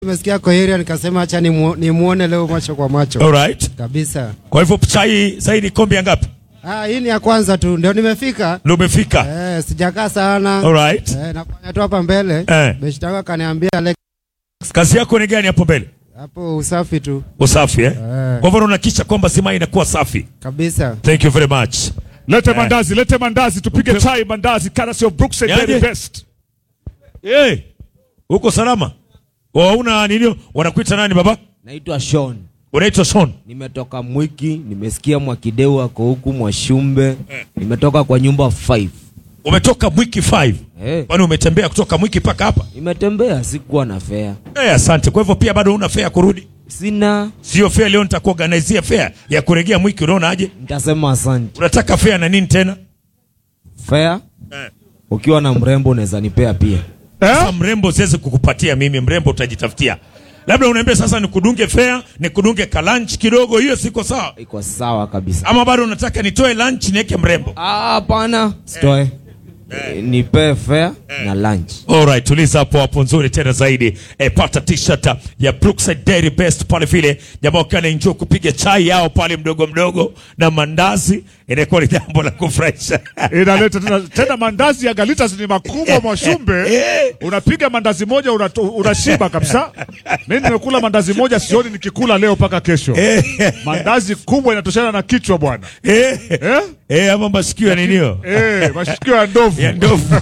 Nimesikia kwa area nikasema acha nimu- nimuone leo macho kwa macho Alright. kabisa. Kwa hivyo chai zaidi kombe ya ngapi? Ah, hii ni ya kwanza tu ndio nimefika. Ndio umefika. Eh, sijakaa sana. Alright. Eh, nafanya tu hapa mbele. Eh. Beshtaka akaniambia Alex Kazi yako ni gani hapo mbele? hapo usafi tu Usafi eh? Eh. Kwa hivyo unahakikisha kwamba sima inakuwa safi. kabisa. Thank you very much. Lete mandazi, lete mandazi, tupige chai mandazi, courtesy of Brookside Yaje? Dairy Best. Eh. Uko salama? Wauna nini? Wanakuita nani baba? Naitwa Sean. Unaitwa Son. Nimetoka Mwiki, nimesikia Mwakideu ako huku Mwashumbe. Nimetoka kwa nyumba 5. Umetoka Mwiki 5. Eh, Kwani umetembea kutoka Mwiki mpaka hapa? nimetembea sikuwa na fare. Eh, asante. Kwa hivyo pia bado una fare ya kurudi? Sina, Sio fare leo nitakuorganizia fare ya kurejea Mwiki unaona aje? nitasema asante. Unataka fare na nini tena? Fare Eh. ukiwa na mrembo unaweza nipea pia. Sasa Eh? mrembo siwezi kukupatia mimi, mrembo utajitafutia. Labda unaambia sasa nikudunge fare, nikudunge ka lunch kidogo, hiyo siko sawa. Iko sawa kabisa. Ama bado unataka nitoe lunch niweke mrembo? Ah, hapana. Stoe. Nipee fare na lunch. Alright, tuliza hapo hapo nzuri tena zaidi. E, pata t-shirt ya Brookside Dairy Best pale vile. Jamaa wakiwa enjoy kupiga chai yao pale mdogo mdogo na mandazi, inakuwa ni jambo la kufurahisha. Inaleta tena, tena mandazi ya Galitas ni makubwa Mwashumbe. Unapiga mandazi moja unato- unashiba kabisa. Mimi nimekula mandazi moja sioni nikikula leo mpaka kesho. Mandazi kubwa inatoshana na kichwa bwana. Eh, Eh? eh, ama masikio ya ninio Eh, mashikio ya ndovu. ya ndovu.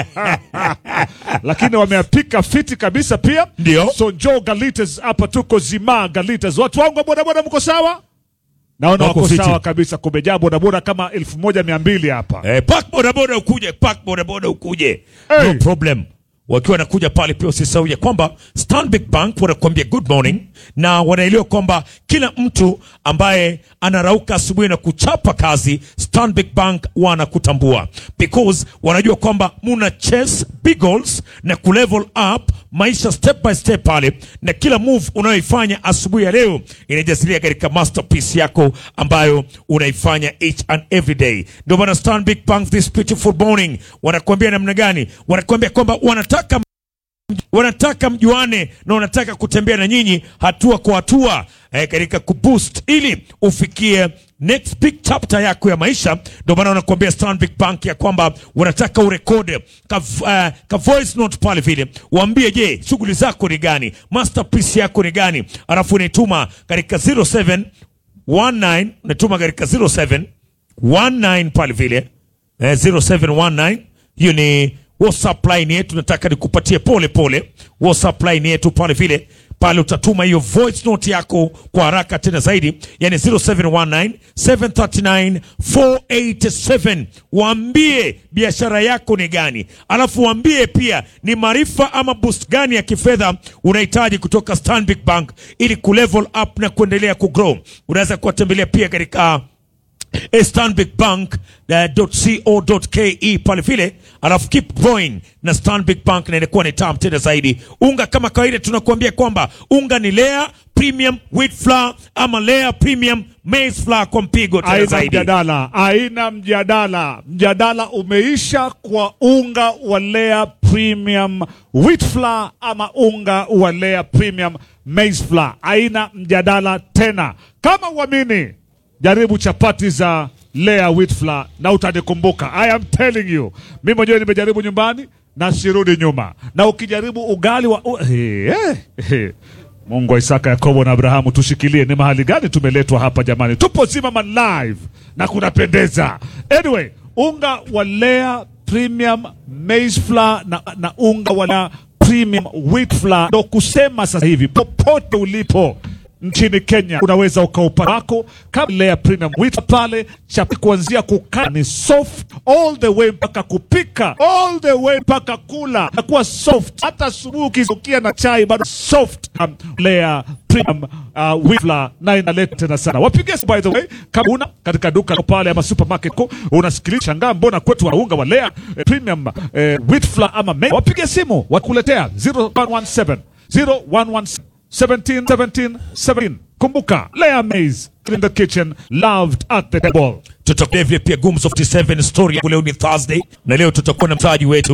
lakini wameapika fiti kabisa pia Ndio. so Joe Galitas hapa tuko zima Galitas watu wangu wa bodaboda mko sawa naona Wako wako fiti. sawa kabisa kumejaa bodaboda kama elfu moja mia mbili hapa Eh, park bodaboda ukuje, park bodaboda ukuje. Hey. No problem. Wakiwa wanakuja pale pia usisahau ya kwamba Stanbic Bank wanakuambia good morning na wanaelewa kwamba kila mtu ambaye anarauka asubuhi na kuchapa kazi Stanbic Bank wanakutambua because wanajua kwamba muna chase big goals na kulevel up maisha step by step pale, na kila move unayoifanya asubuhi ya leo inajasilia katika masterpiece yako ambayo unaifanya each and every day. Ndio maana Stanbic Bank this beautiful morning wanakuambia namna gani? Wanakuambia kwamba wanataka wanataka mjuane na wanataka kutembea na nyinyi hatua kwa hatua eh, katika kuboost ili ufikie next big chapter yako ya maisha. Ndio maana wanakuambia Stanbic Bank ya kwamba wanataka urekode ka, uh, ka voice note pale vile, waambie je, shughuli zako ni gani, masterpiece yako ni gani, alafu unaituma katika 0719 unatuma katika 0719 pale vile eh, 0719 hiyo ni whatsapp line yetu nataka nikupatie pole pole whatsapp line yetu pale vile pale utatuma hiyo voice note yako kwa haraka tena zaidi yani 0719 739 487 waambie biashara yako ni gani alafu waambie pia ni maarifa ama boost gani ya kifedha unahitaji kutoka stanbic bank ili kulevel up na kuendelea kugrow unaweza kuwatembelea pia katika stanbicbank.co.ke pale vile, alafu keep growing na Stanbic Bank, na inakuwa ni tamu tena zaidi. Unga kama kawaida, tunakuambia kwamba unga ni Lea Premium Wheat Flour ama Lea Premium Maize Flour kwa mpigo tena aina zaidi. mjadala aina mjadala mjadala umeisha kwa unga wa Lea Premium Wheat Flour ama unga wa Lea Premium Maize Flour aina mjadala tena kama uamini jaribu chapati za Lea Wheat Flour na utanikumbuka I am telling you mimi mwenyewe nimejaribu nyumbani na sirudi nyuma na ukijaribu ugali wa uh, hey, hey. Mungu wa Isaka, Yakobo na Abrahamu, tushikilie. Ni mahali gani tumeletwa hapa jamani? Tupo Zimmerman live na kunapendeza. Anyway, unga wa Lea Premium Maize Flour na, na unga wa Lea Premium Wheat Flour ndo kusema sasa hivi popote ulipo nchini Kenya unaweza ukaupata wako kama Lea Premium Wheat pale chapa kuanzia kukaa ni soft all the way mpaka kupika all the way mpaka kula nakuwa soft hata asubuhi ukisukia na chai bado soft um, Lea Premium uh, Wheat Flour na inaleta tena sana wapige by the way kama una katika duka pale ama supermarket ko unasikiliza shangaa mbona kwetu wanaunga wa Lea eh, Premium eh, Wheat Flour ama maize wapige simu wakuletea 0117 0117 17, 17, 17. Kumbuka, Lea Maize in the kitchen, loved at the table. Tutakuwa vile pia Gumzo 57 story. Leo ni Thursday na leo tutakuwa na mtaji wetu